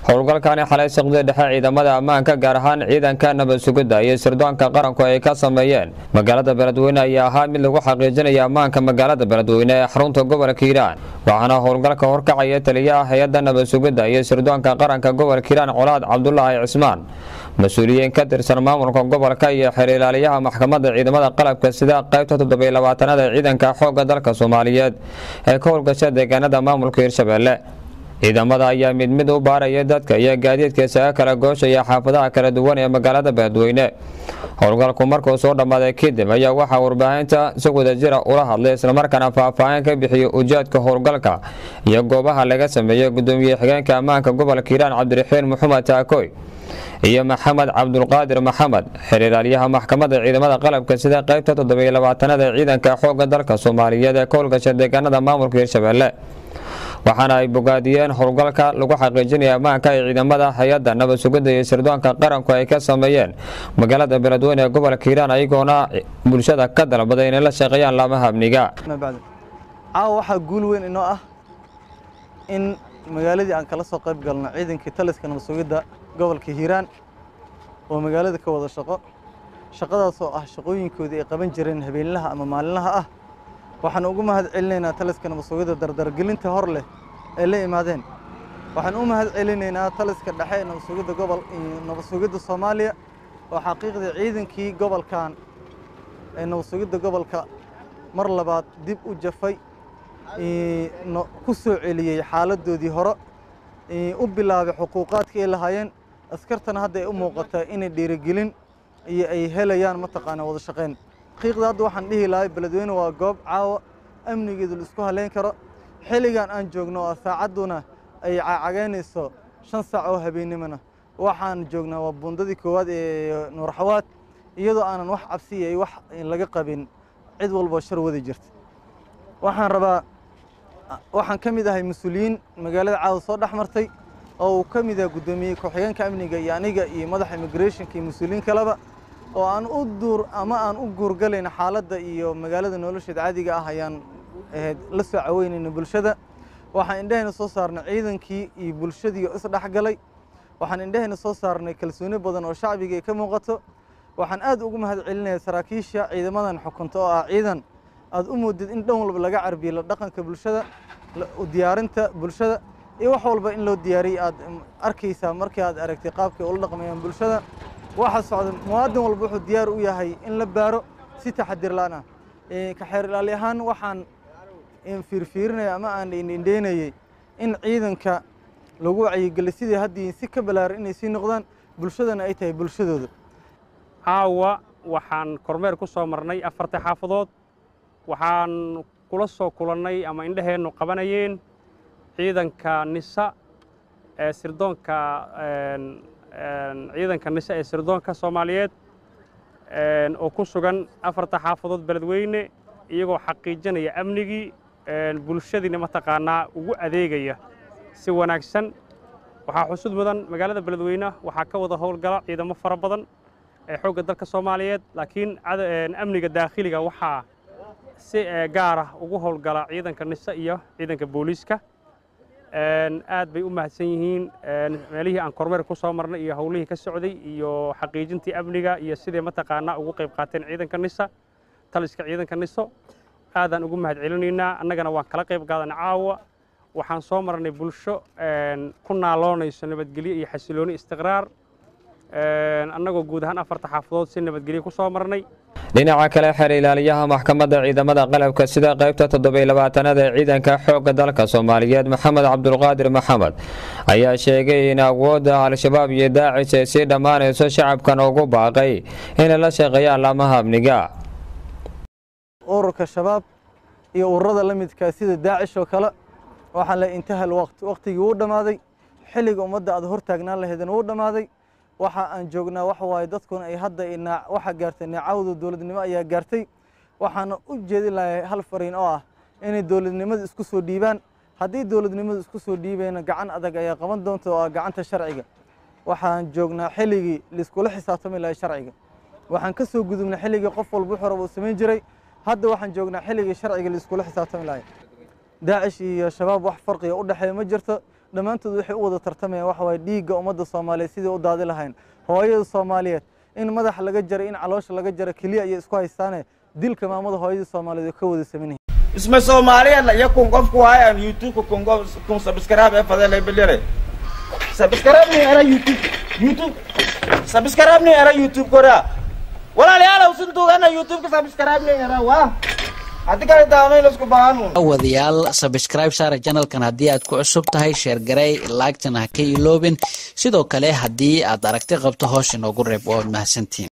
howlgalkani xalay saqdii dhexe ciidamada ammaanka gaar ahaan ciidanka nabad sugidda iyo sirdoonka qaranku ay ka sameeyeen magaalada beledweyne ayaa ahaa mid lagu xaqiijinaya ammaanka magaalada beledweyne ee xarunta gobolka hiiraan waxaana howlgalka horkacaya taliyaha hay-adda nabad sugidda iyo sirdoonka qaranka gobolka hiiraan colaad cabdulaahi cismaan mas-uuliyiin ka tirsan maamulka gobolka iyo xiriiraaliyaha maxkamadda ciidamada qalabka sida qaybta toddobaylabaatanaad ee ciidanka xoogga dalka soomaaliyeed ee ka howlgasha deegaanada maamulka hirshabelle ciidamada ayaa mid mid u baaraya dadka iyo gaadiidka isaga kala gooshaya xaafadaha kala duwan ee magaalada beledweyne howlgalku markuu soo dhammaaday kadib ayaa waxaa warbaahinta si wadajira ula hadlay islamarkaana faahfaahin ka bixiyey ujeedka howlgalka iyo goobaha laga sameeyey gudoomiye xigeenka ammaanka gobolka hiiraan cabdiraxiin maxamed taakoy iyo maxamed cabdulqaadir maxamed xiriiraalyaha maxkamadda ciidamada qalabka sida qaybta toddobaylabaatanaad ee ciidanka xoogga dalka soomaaliyeed ee ka howlgasha deegaanada maamulka hirshabelle waxaana ay bogaadiyeen howlgalka lagu xaqiijinaya ammaanka ay ciidamada hay-adda nabad sugidda iyo sirdoonka qaranku ay ka sameeyeen magaalada beledweyne ee gobolka hiiraan ayagoona bulshada ka dalbaday inay la shaqeeyaan laamaha amniga caawa waxaa guul weyn inoo ah in magaaladii aan kala soo qayb galno ciidankii taliska nabad sugidda gobolka hiiraan oo magaalada ka wada shaqo shaqadaas oo ah shaqooyinkoodii ay qaban jireen habeenlaha ama maalinlaha ah waxaan ugu mahad celinaynaa taliska nabad sugidda dardargelinta hor leh ay la imaadeen waxaan u mahad celinaynaa taliska dhexe ee nabad sugidda gobol nabad sugidda soomaaliya oo xaqiiqdii ciidankii gobolkan ee nabad sugidda gobolka mar labaad dib u jafay ku soo celiyey xaaladoodii hore u bilaabay xuquuqaadka ay lahaayeen askartana hadda ay u muuqataa inay dhiirigelin iyo ay helayaan mataqaana wada shaqayn xaqiiqda hadda waxaan dhihi lahay beledweyne waa goob caawa amnigeedu la isku haleyn karo xilligan aan joogno oo saacadduna ay cagaynayso shan saac oo habeennimona waxaan joognaa waa bundadii koowaad ee nuurxawaad iyadoo aanan wax cabsiya iyo wax laga qabin cid walboo shar wadi jirta waxaan rabaa waxaan ka mid ahay mas-uuliyiin magaalada caawa soo dhex martay oo uu ka mid yahay guddoomiye ku-xigeenka amniga iyo aniga iyo madaxa immigrationka iyo mas-uuliyiin kaleba oo aan u duur ama aan u guurgalayn xaaladda iyo magaalada nolosheeda caadiga ah ayaan ahayd la soo caweynayna bulshada waxaan indhahayna soo saarnay ciidankii iyo bulshadii oo isdhexgalay waxaan indhahayna soo saarnay kalsooni badan oo shacbiga ay ka muuqato waxaan aad ugu mahad celinaya saraakiisha ciidamadan xukunta oo ah ciidan aad u moodid in dhan walba laga carbiyo la dhaqanka bulshada diyaarinta bulshada iyo wax walba in loo diyaariyey aad arkaysaa markii aad aragtay qaabkay ula dhaqmayaan bulshada waxa socda muwaadin walba wuxuu diyaar u yahay in la baaro si taxadir la'aan ah ka xeer ilaali ahaan waxaan fiirfiirinaya ama aan indheynayey in ciidanka lagu wacyigelay sidii haddii si ka balaaran inay sii noqdaan bulshadana ay tahay bulshadooda caawa waxaan kormeer ku soo marnay afarta xaafadood waxaan kula soo kulannay ama indhaheennu qabanayeen ciidanka nisa ee sirdoonka ciidanka nise ee sirdoonka soomaaliyeed oo ku sugan afarta xaafadood beledweyne iyagoo xaqiijinaya amnigii bulshadiina mataqaanaa ugu adeegaya si wanaagsan waxaa xusud mudan magaalada beledweyne waxaa ka wada howlgala ciidamo fara badan ee xoogga dalka soomaaliyeed laakiin amniga daakhiliga waxaa si gaar ah ugu howlgala ciidanka nise iyo ciidanka booliiska aad bay u mahadsan yihiin meelihii aan kormeer ku soo marnay iyo howlihii ka socday iyo xaqiijintii amniga iyo siday mataqaanaa ugu qayb qaateen ciidanka nisa taliska ciidanka niso aadaan ugu mahad celinaynaa annagana waan kala qayb qaadana caawa waxaan soo marnay bulsho ku naaloonayso nabadgelyo iyo xasilooni istiqraar annagoo guud ahaan afarta xaafadood si nabadgelyo ku soo marnay dhinaca kale xeer ilaaliyaha maxkamadda ciidamada qalabka sida qaybta toddobaylabaatanaad ee ciidanka xoogga dalka soomaaliyeed maxamed cabdulqaadir maxamed ayaa sheegay in awoodda al-shabaab iyo daacis ay sii dhammaanayso shacabkan ugu baaqay inay la shaqeeyaan laamaha amniga ururka shabaab iyo ururada la midkaa sida daacish oo kale waxaa la intahal waqti waqtigii wuu dhammaaday xilliga ummadda aad hortaagnaan lahaydna wuu dhammaaday waxa aan joognaa waxa waaye dadkuna ay hadda waxa gaartay neecawda dowladnimo ayaa gaartay waxaana u jeedin lahay hal fariin oo ah inay dowladnimada isku soo dhiibaan haddii dowladnimadu isku soo dhiibayna gacan adag ayaa qaban doonta oo ah gacanta sharciga waxaan joognaa xilligii laiskula xisaabtami lahay sharciga waxaan ka soo gudubnay xilligii qof walba wuxuu raba uu samayn jiray hadda waxaan joognaa xilligii sharciga laiskula xisaabtami lahay daacish iyo shabaab wax farqiga u dhexeeya ma jirto dhammaantood waxay u wada tartamayaan waxa waaye dhiigga ummadda soomaaliyeed sidii u daadi lahayn hooyada soomaaliyeed in madaxa laga jaray in caloosha laga jara keliya ayay isku haystaane dilka maamada hooyadii soomaaliyeed oo ka wada saman isma soomaaliya iyo kun qofku waayo aan youtube kun qof kun subscribe ee fadele bilire subscribe ni era youtube youtube subscribe ni era youtube kora walaalayaal usin duugana youtube ka subscribe ni era waa haddi kale daamay lasku baahanu wadayaal sabscribe saara janalkan haddii aad ku cusub tahay sheer garey laagtana ha ka iloobin sidoo kale haddii aad aragti qabto hoos inoogu reeb waad mahadsantiin